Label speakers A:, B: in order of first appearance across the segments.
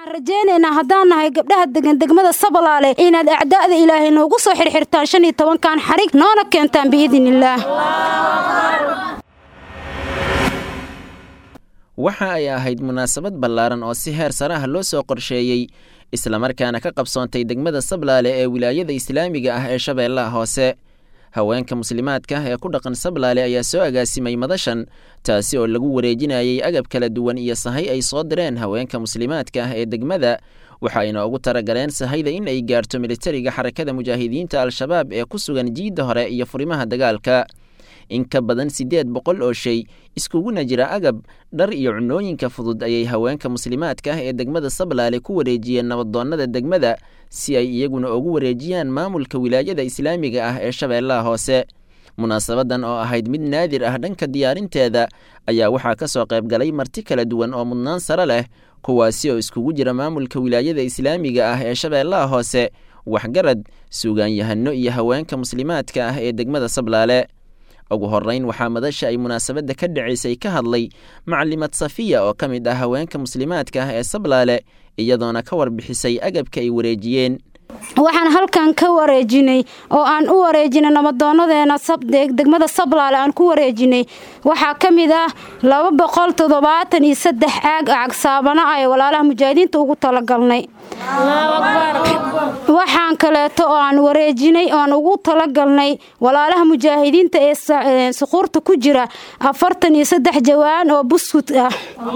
A: rajaynaynaa haddaan nahay gabdhaha degan degmada sabalaale inaad acdaa'da ilaahay noogu soo xirxirtaan shan iyo tobankan xarig noona keentaan biidnillaah
B: waxa ay ahayd munaasabad ballaaran oo si heer sare ah loo soo qorsheeyey islamarkaana ka qabsoontay degmada sablaale ee wilaayada islaamiga ah ee shabeellaha hoose haweenka muslimaadka ee ku dhaqan sablaale ayaa soo agaasimay madashan taasi oo lagu wareejinayay agab kala duwan iyo sahay ay soo direen haweenka muslimaadka ah ee degmada waxa ayna ugu talagaleen sahayda in ay gaarto militariga xarakada mujaahidiinta al-shabaab ee ku sugan jiidda hore iyo furimaha dagaalka in ka badan siddeed boqol oo shay iskuguna jira agab dhar iyo cunooyinka fudud ayay haweenka muslimaadka ah ee degmada sablaale ku wareejiyeen nabadoonnada degmada si ay iyaguna ugu wareejiyaan maamulka wilaayada islaamiga ah ee shabeellaha hoose munaasabadan oo ahayd mid naadir ah dhanka diyaarinteeda ayaa waxaa ka soo qayb galay marti kala duwan oo mudnaan sare leh kuwaasi oo iskugu jira maamulka wilaayada islaamiga ah ee shabeellaha hoose waxgarad suugaanyahano iyo haweenka muslimaadka ah ee degmada sablaale ugu horrayn waxaa madasha ay munaasabadda ka dhacaysay ka hadlay macalimad safiya oo ka mid ah haweenka muslimaadka ah ee sablaale iyadoona ka warbixisay agabka ay wareejiyeen
A: waxaan halkan ka wareejinay oo aan u wareejinay nabadoonadeena degmada sablaale aan ku wareejinay waxaa ka mid ah laba boqol toddobaatan iyo saddex caag cagsaabana ah ee walaalaha mujaahidiinta ugu talagalnay waxaan kaleeto oo aan wareejinay oaan ugu talagalnay walaalaha mujaahidiinta ee suquurta ku jira afartan iyo saddex jawaan oo buskut ah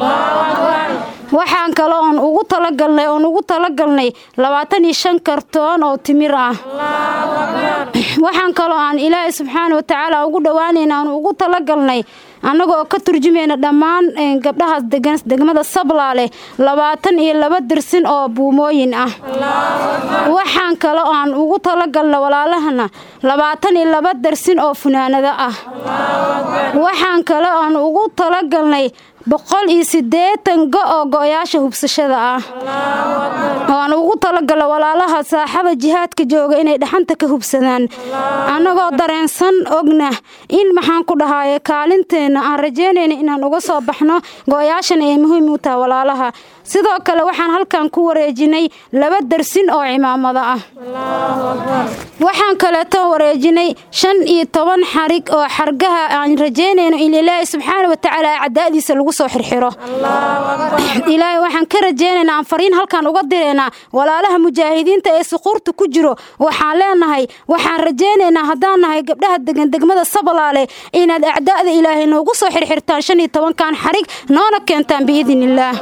A: waxaan kale oon ugu talagalnay oon ugu talagalnay labaatan iyo shan kartoon oo timir ah waxaan kaloo aan ilaahay subxaana watacaala ugu dhowaanayna aan ugu talagalnay annaga oo ka turjumayna dhammaan gabdhahaas degan degmada sablaale labaatan iyo laba dirsin oo buumooyin ah waxaan kale oo aan ugu talagalna walaalahana labaatan iyo laba darsin oo funaanado ah waxaan kale oan ugu talagalnay boqol iyo siddeetan go oo go-yaasha hubsashada ah oo aan ugu talagalna walaalaha saaxada jihaadka jooga inay dhaxanta ka hubsadaan annagoo dareensan ogna in maxaan ku dhahaye kaalinteenna aan rajaynayna inaan uga soo baxno go-yaashana ay muhiim u tahay walaalaha sidoo kale waxaan halkan ku wareejinay laba darsin oo cimaamado ah waxaan kaleeto wareejinay shan iyo toban xarig oo xargaha aan rajaynayno in ilaahay subxaana watacaala cadaadiisa lagu soo xirxiro ilaahay waxaan ka rajaynaynaa aan fariin halkan uga diraynaa walaalaha mujaahidiinta ee suquurta ku jiro waxaan leenahay waxaan rajaynaynaa haddaan nahay gabdhaha degan degmada sabalaale inaad acdaa'da ilaahay noogu soo xirxirtaan shan iyo tobankan xarig noona keentaan biidnillaah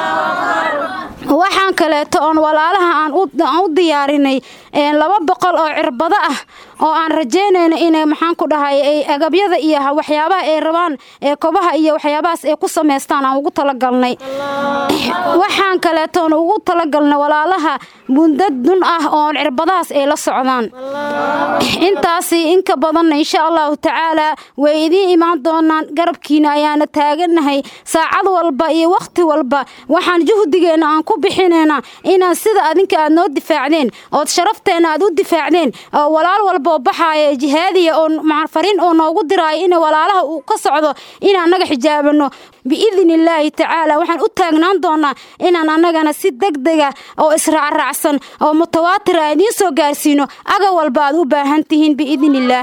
A: waxaan kaleeto oon walaalaha aan u diyaarinay laba boqol oo cirbado ah oo aan rajaynayno inay maxaan ku dhahay ay agabyada iyo waxyaabaha ay rabaan ee kobaha iyo waxyaabahaas ay ku samaystaan aan ugu talagalnay waxaan kaleetoon ugu talagalnay walaalaha mundad dun ah oon cirbadahaas ay la socdaan intaasi inka badanna insha allahu tacaalaa way idiin imaan doonaan garabkiina ayaana taagannahay saacad walba iyo wakhti walba waxaan juhdigeenna aan ku bixinaynaa inaan sida adinka aad noo difaacdeen ood sharafteenna aad u difaacdeen oo walaal walba oo baxaaya jihaadiya oo fariin oo noogu diraayo in walaalaha uu ka socdo inaan annaga xijaabano biidni illaahi tacaala waxaan u taagnaan doonaa inaan annagana si degdega oo israacraacsan oo mutawaatira aan idiin soo gaarsiino aga walba aad u baahan tihiin biidniillaah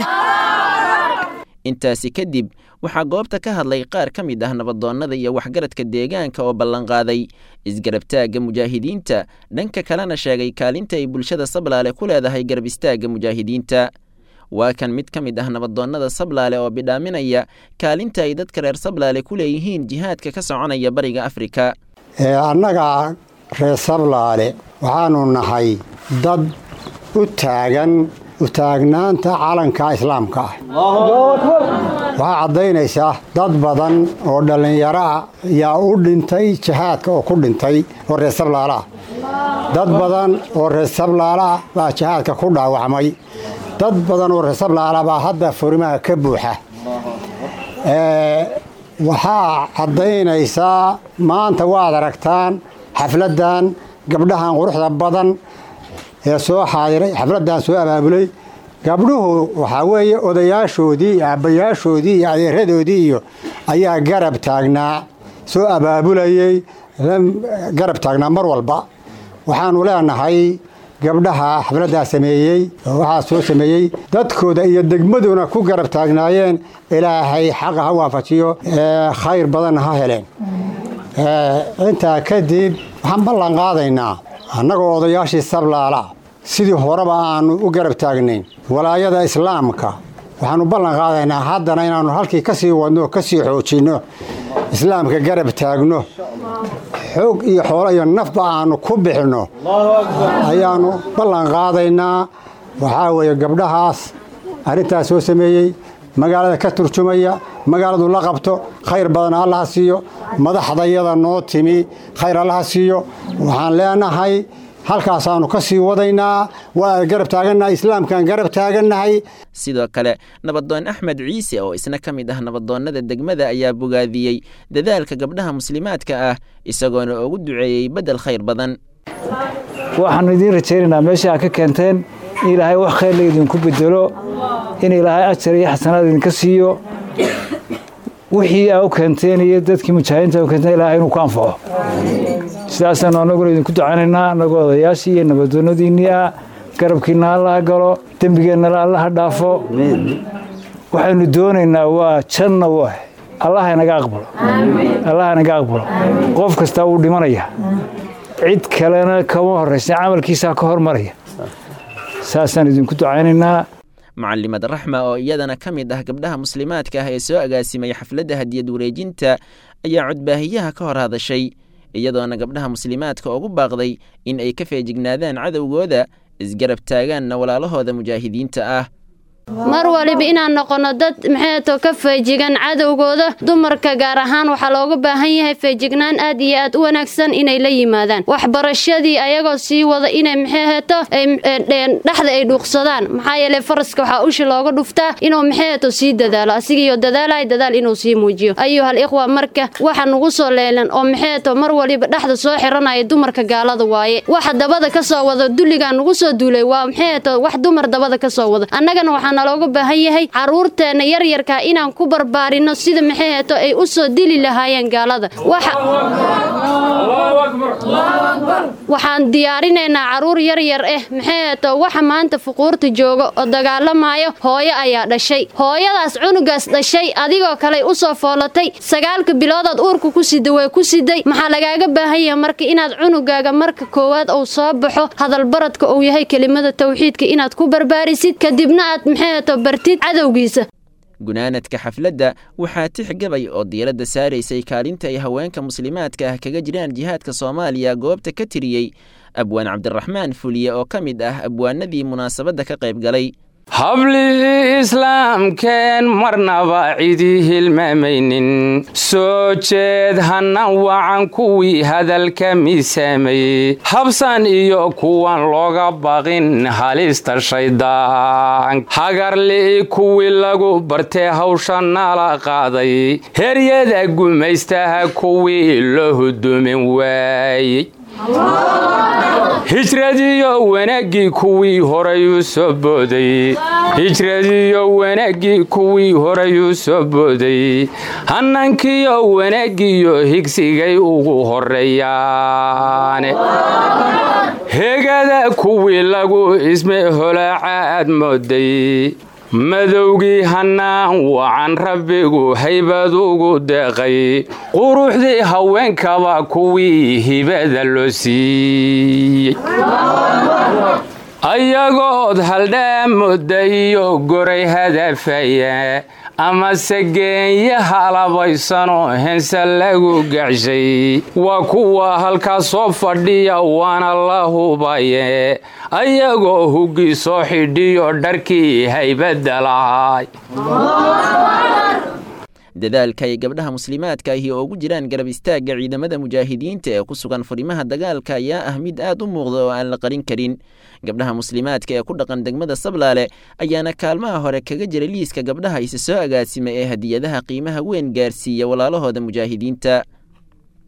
B: intaasi kadib waxaa goobta ka hadlay qaar ka mid ah nabadoonnada iyo waxgaradka deegaanka oo ballanqaaday isgarabtaagga mujaahidiinta dhanka kalena sheegay kaalinta ay bulshada sablaale ku leedahay garab istaagga mujaahidiinta waa kan mid ka mid ah nabadoonnada sablaale oo bidhaaminaya kaalinta ay dadka reer sablaale ku leeyihiin jihaadka ka soconaya bariga afrika
C: annaga reer sablaale waxaanu nahay dad u taagan utaagnaanta calanka islaamka ah waxaa caddaynaysaa dad badan oo dhallinyaro ah yaa u dhintay jihaadka oo ku dhintay oo reer sablaala ah dad badan oo reer sablaala ah baa jihaadka ku dhaawacmay dad badan oo reer sablaala baa hadda furimaha ka buuxa waxaa caddaynaysaa maanta waad aragtaan xafladdan gabdhahan quruxda badan ee soo xaadiray xafladdan soo abaabulay gabdhuhu waxaa weeye odayaashoodii iyo aabbayaashoodii iyo adeeradoodii iyo ayaa garab taagnaa soo abaabulayey garab taagnaa mar walba waxaanu leenahay gabdhaha xafladdaa sameeyey oo waxaa soo sameeyey dadkooda iyo degmaduna ku garab taagnaayeen ilaahay xaqa ha waafajiyo khayr badanna ha heleen intaa kadib waxaan ballan qaadaynaa annagoo odayaashii sablaala sidii horeba aanu u garab taagnayn walaayada islaamka waxaanu ballan qaadaynaa haddana inaannu halkii ka sii wadno ka sii xoojinno islaamka garab taagno xoog iyo xoolo iyo nafba aanu ku bixinno ayaannu ballan qaadaynaa waxaa weeye gabdhahaas arrintaas soo sameeyey magaalada ka turjumaya magaaladu la qabto khayr badan allaha siiyo madaxdayada noo timi khayr allaha siiyo waxaan leenahay halkaasaannu ka sii wadaynaa waa garab taagannahay islaamkaan garab taagannahay
B: sidoo kale nabadoon axmed ciise oo isna ka mid ah nabadoonnada degmada ayaa bogaadiyey dadaalka gabdhaha muslimaadka ah isagoona ugu duceeyey beddel khayr badan
D: waxaannu idiin rajaynaynaa meesha aad ka keenteen in ilaahay wax khayr la idinku bedelo in ilaahay ajar iyo xasanaad idinka siiyo wixii aa u keenteen iyo dadkii mujaahidiinta u keenteen ilaahay inuu ku anfaco sidaasaanu annaguna idinku ducaynaynaa annagoo odayaashii iyo nabadoonnadiinnii ah garabkiinna allaha galo dembigeennala allaha dhaafo waxaynu doonaynaa waa janna waah allaha inaga aqbalo allaha inaga aqbalo qof kastaa wuu dhimanaya cid kalena kama horraysa camalkiisaa ka hormaraya saasaan idinku ducaynaynaa
B: mucalimad raxma oo iyadana ka mid ah gabdhaha muslimaadka ah ee soo agaasimay xafladda hadiyad wareejinta ayaa codbaahiyaha ka hor hadashay iyadoona gabdhaha muslimaadka ugu baaqday in ay ka feejignaadaan cadowgooda isgarab taagaanna walaalahooda mujaahidiinta ah
E: mar waliba inaan noqono dad maxayto ka feejigan cadowgooda dumarka gaar ahaan waxaa looga baahan yahay feejignaan aad iyo aad u wanaagsan inay la yimaadaan waxbarashadii ayagoo sii wada inay maxayhato dhexda ay dhuuqsadaan maxaa yeeley faraska waxaa ushi looga dhuftaa inuu maxayhato sii dadaalo asigiiyo dadaalay dadaal inuu sii muujiyo ayuhal ikhwa marka waxa nugu soo leelan oo maxayhato mar waliba dhexda soo xiranaya dumarka gaalada waaye waxa dabada ka soo wada dulligaa nugu soo duulay waa maxayhato wax dumar dabada ka soo wada annagana waxaa nalooga baahan yahay caruurteenna yaryarka inaan ku barbaarino sida maxay heeto ay u soo dili lahaayeen gaalada waxaan diyaarinaynaa caruur yaryar ah maxay heeto waxa maanta fuquurta jooga oo dagaalamayo hooyo ayaa dhashay hooyadaas cunugaas dhashay adigoo kale u soo foolatay sagaalka biloodaad uurka ku sida way ku siday maxaa lagaaga baahan yahay marka inaad cunugaaga marka koowaad uu soo baxo hadalbaradka uu yahay kelimada tawxiidka inaad ku barbaarisid kadibna aad maxay bartid cadowgiisa
B: gunaanadka xafladda waxaa tix gabay oo diiradda saaraysay kaalinta ay haweenka muslimaadka ah kaga jiraan jihaadka soomaaliya goobta ka tiriyey abwaan cabdiraxmaan fuliye oo ka mid ah abwaanadii munaasabadda ka qayb galay
F: hablihii islaamkeen marnaba cidii hilmaamaynin soo jeed hannan wacan kuwii hadalka miisaamayey habsan iyo kuwan looga baqin halista shaydaan hagarli'i kuwii lagu bartee hawsha nala qaaday heryada gumaystaha kuwii loo hudumin waayey hijradiyo wanaaggii kuwii horayuu soo booday hijradiyo wanaaggii kuwii horayuu soo booday hannankiyo wanaaggiyo higsigay ugu horreeyaane hegada kuwii lagu isme holaacaad mooday madowgii hannaan wacan rabbigu haybad ugu deeqay quruxdii haweenkaba kuwii hibada loo siiyey ayagood haldhaamooda iyo goray hadafaya amase geenya halabaysanoo hense lagu gacshay waa kuwa halkaas soo fadhiya waana la hubaye ayagoo hugii soo xidhiyo dharkii haybadda lahay
B: dadaalka ay gabdhaha muslimaadka ahi oo ugu jiraan garab istaagga ciidamada mujaahidiinta ee ku sugan furimaha dagaalka ayaa ah mid aad u muuqda oo aan la qarin karin gabdhaha muslimaadka ee ku dhaqan degmada sablaale ayaana kaalmaha hore kaga jira liiska gabdhaha isa soo agaasima ee hadiyadaha qiimaha weyn gaarsiiya walaalahooda mujaahidiinta